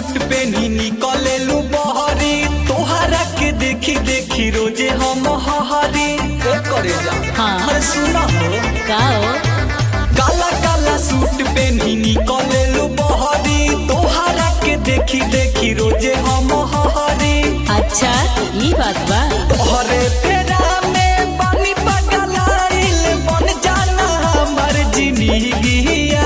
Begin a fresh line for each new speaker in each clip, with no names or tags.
Suit पेनी निकलेलू बहरी तोहरा के देखी देखी रोजे हम हहरी ए करे जा
हाँ।
अरे सुना हो
का हो
काला काला सूट पेनी निकलेलू बहरी तोहरा के देखी देखी रोजे हम हहरी
अच्छा ई बात बा
तोहरे तेरा में पानी पगलाइल बन जाना हमर जिंदगिया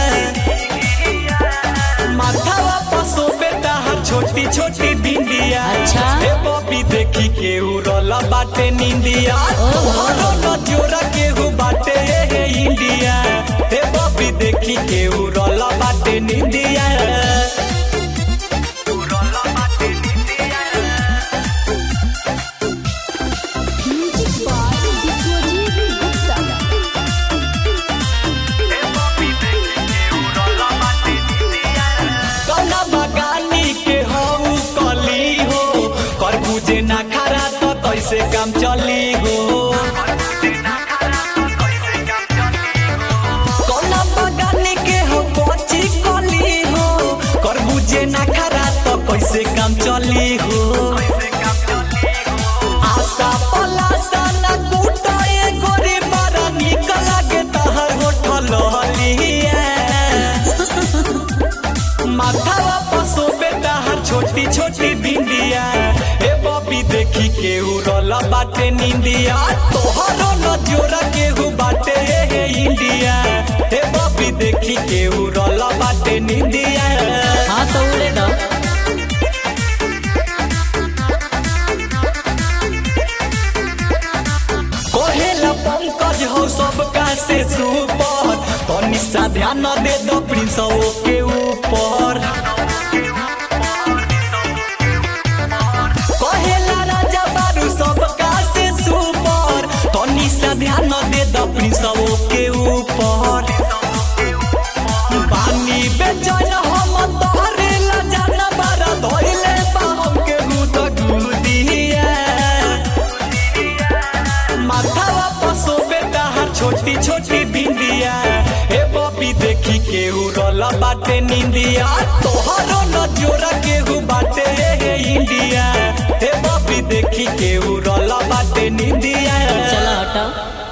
माथावा पसो बेटा हर छोटी छोटी बिंदिया
अच्छा।
हे बॉबी देखी के उड़ला बाटे निंदिया
ओहो।
तोहरो नजोरा के हु बाटे हे इंडिया हे बॉबी देखी के उड़ला बाटे निंदिया उड़ला बाटे निंदिया कौना बगानी के हऊ कली हो कर बुझे ना खरा तो कैसे काम चली हो कौना बगानी के हो बची कली हो कर बुझे ना खरा तो कैसे काम चली हो आशा पलासा ना कूटाए गोरी बड़ा निक लागे तहर होठल हलिया माथावा पसो बेटा हर छोटी छोटी बिंदिया ए बॉबी देखी के उड़ला बाटे निंदिया तोहरो नजोरा के हु बाटे हे इंडिया ए बॉबी देखी के उड़ला बाटे निंदिया
हाँ तो उड़े दो
कोहेला पंकज हो सबका से सुपर तनी सा ध्यान दे दो प्रिंस के ऊपर कहेला राजा बारू सबका से सुपर तनी सा ध्यान दे द प्रिंस के ऊपर पानी बेचैन हम तोहरे ला जाना बारा धोइले बा हमके गुद गुदिया माथावा पसो बेटा हर छोटी छोटी बिंदिया ए बॉबी देखी के उड़ला बाटे निंदिया तोहरो नजोरा के हु बाटे हे इंडिया ए बॉबी देखी के उड़ला बाटे निंदिया
चलो हटाओ